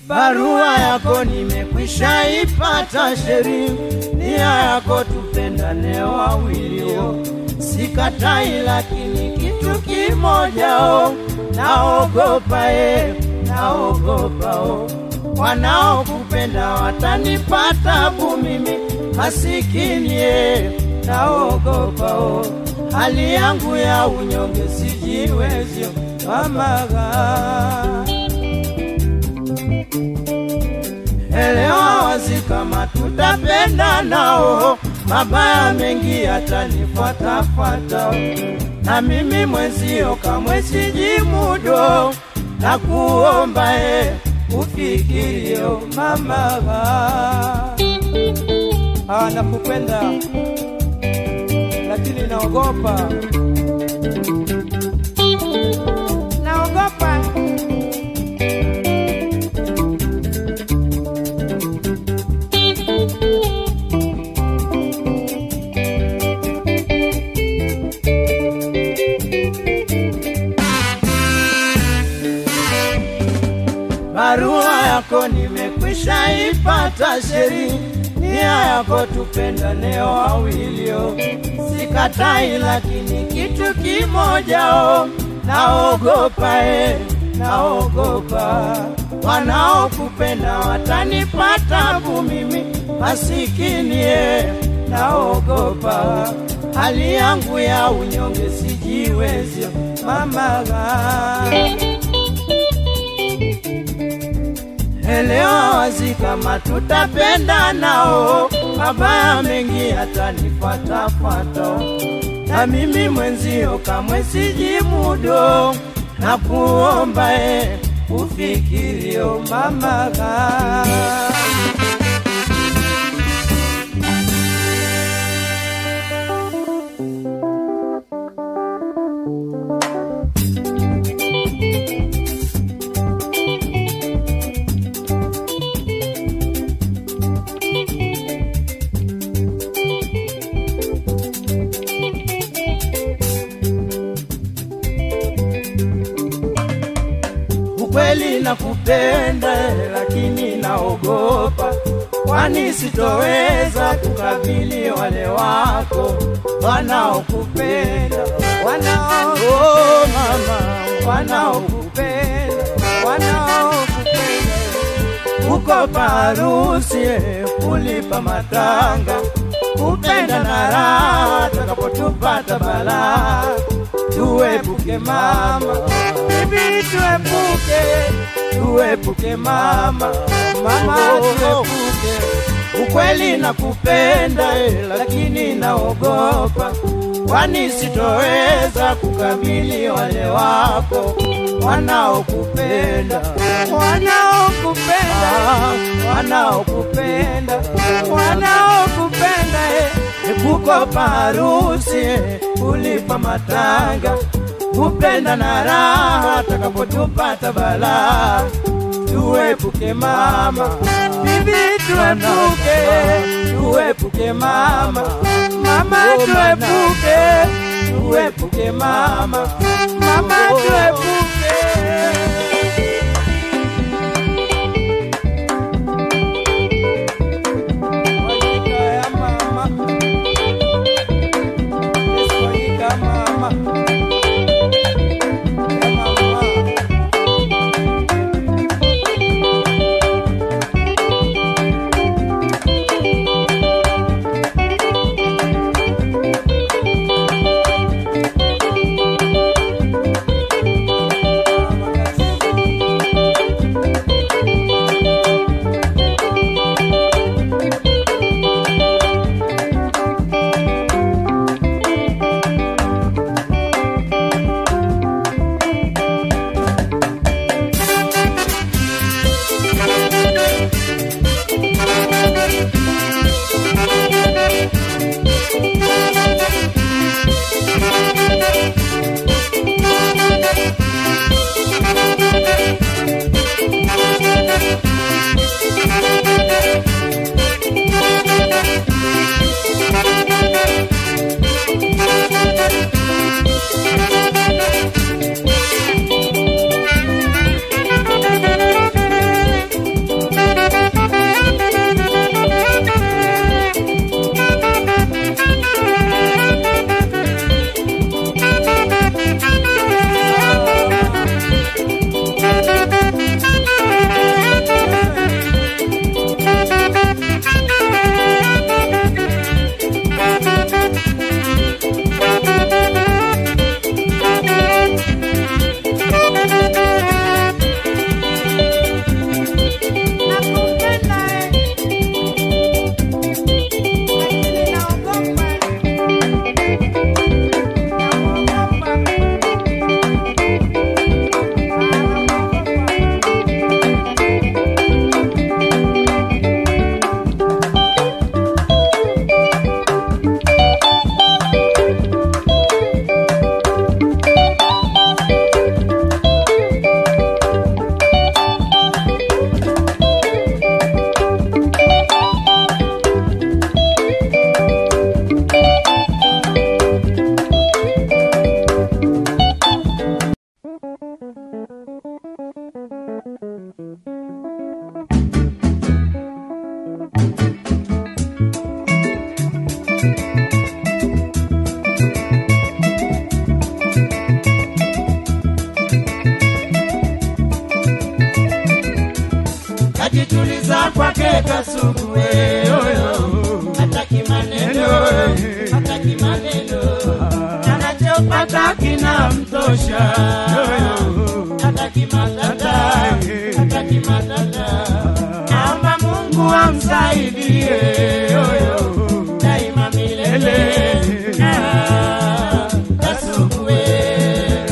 barua yako nimekwisha ipata sheri, nia yako tupendane wawilio, sikatai, lakini kitu kimoja o, naogopa e, naogopa o, wanaokupenda watanipata tabu mimi masikini e, naogopa o, hali yangu ya unyonge sijiwezyo mamaga elewa wazi kama tutapenda nao, mabaya mengi yatanifuatafuata, na mimi mwenzio kamwe sijimudo, na kuomba e ufikirio mama. Ah, nakupenda lakini naogopa, naogopa barua yako nimekwisha ipata sheri, nia yako tupendane wawilio, sikatai, lakini kitu kimoja o, naogopa e, naogopa wanaokupenda watanipata tabu mimi masikini e, naogopa hali yangu ya unyonge sijiwezyo mamaga elewa wazi kama tutapenda nao, mabaya mengi yatanifuatafuata, na mimi mwenzio kamwe sijimudo, na kuomba e ufikirio mamaga ukweli nakupenda, lakini naogopa, kwani sitoweza kukabili wale wako wanaokupenda, wanao oh, mama, wanaokupenda, wanaokupenda uko parusi kulipa matanga, kupenda na raha, takapotupata balaa, tuepuke mama, bibi tuepuke, tuepuke mama, mama tuepuke. Ukweli nakupenda eh, lakini naogopa, kwani sitoweza kukabili wale wako wanaokupenda, wanaokupenda, wanaokupenda, wanaokupenda eh, kukopa harusi eh, kulipa matanga, kupenda na raha, takapotupata balaa, tuepuke mama, bibi tuepuke, tuepuke mama, mama tuepuke, tuepuke mama, mama tuepuke. Wajika ya mama. Yesu wajika mama. Ya mama. Kajituliza kwake kasuku wewe, hataki maneno, hataki maneno, anachopata kinamtosha, hataki matata, hataki matata, naomba Mungu amsaidie daima milele. Ah, Kasuku wewe.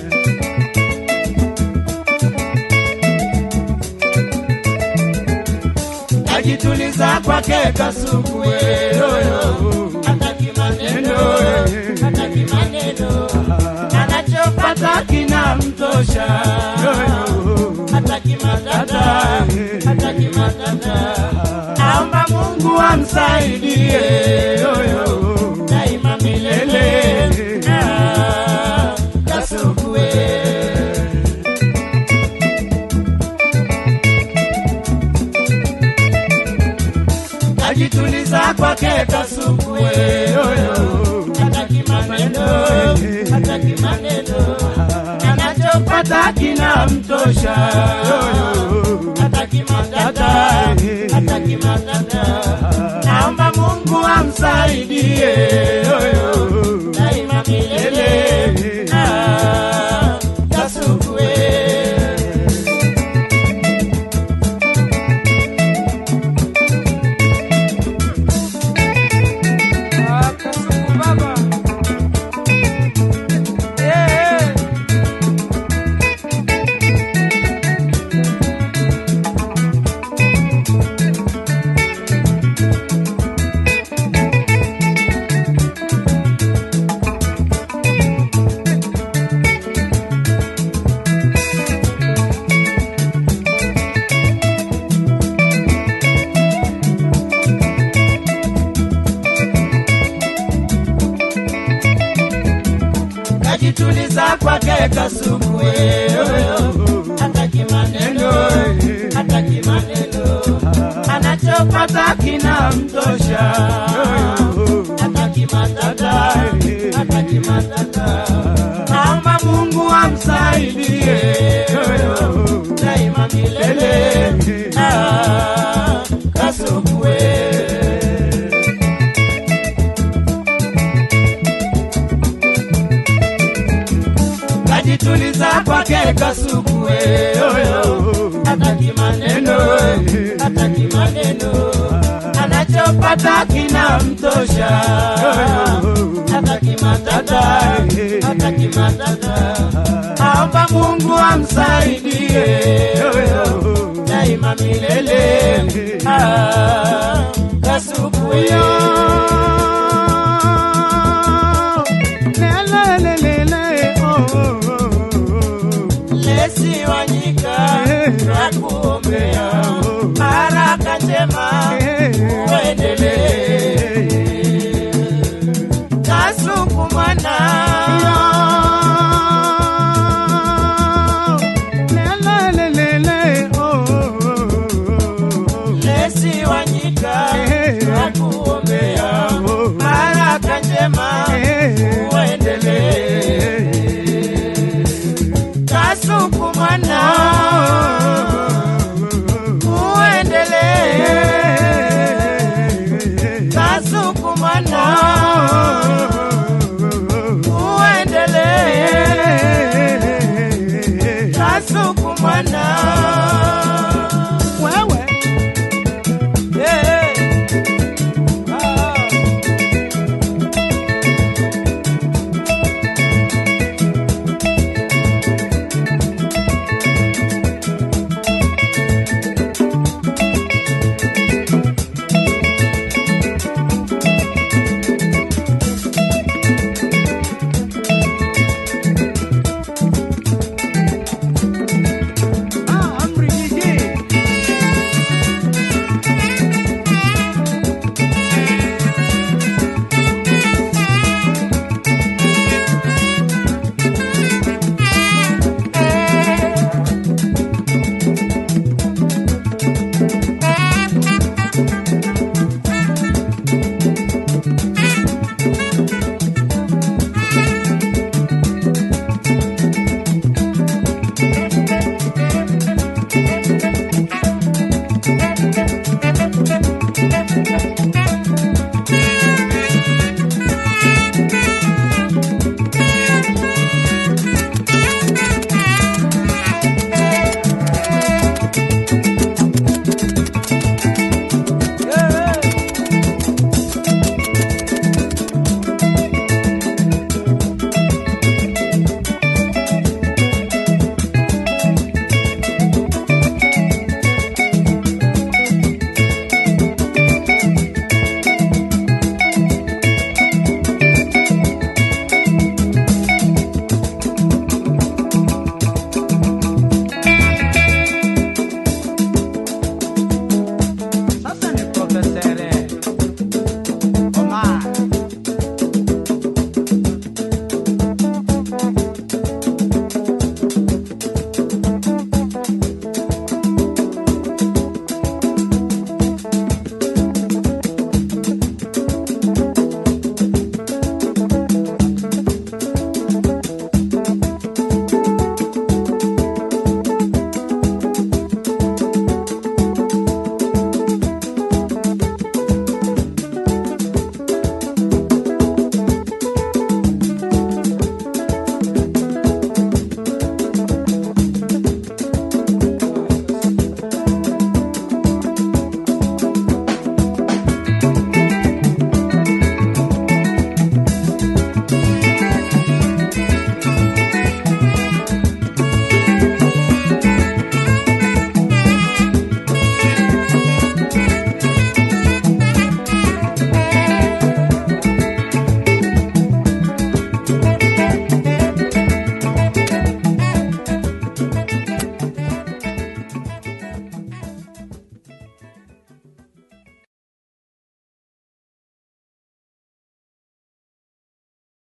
Kajituliza kwake kasuku wewe, hataki maneno, hataki maneno, anachopata kinamtosha, hataki matata, hataki matata, naomba Mungu amsaidie daima milele. Ah, Kasuku wewe. Kajituliza kwake kasuku wewe, hataki maneno, hataki maneno, anachopata kinamtosha, hataki matata, hataki matata, naomba Mungu amsaidie daima milele. Ah, Kasuku wewe. Ah, Kasuku baba. Eh, eh. Kajituliza kwake kasuku wewe, hataki maneno, hataki maneno, anachopata kinamtosha, hataki matata, hataki matata, naomba Mungu amsaidie daima milele. Ah, Kasuku wewe. Kajituliza kwake kasuku wewe, hataki maneno, hataki maneno, anachopata kinamtosha, hataki matata, hataki matata, aomba Mungu amsaidie daima milele. Ah,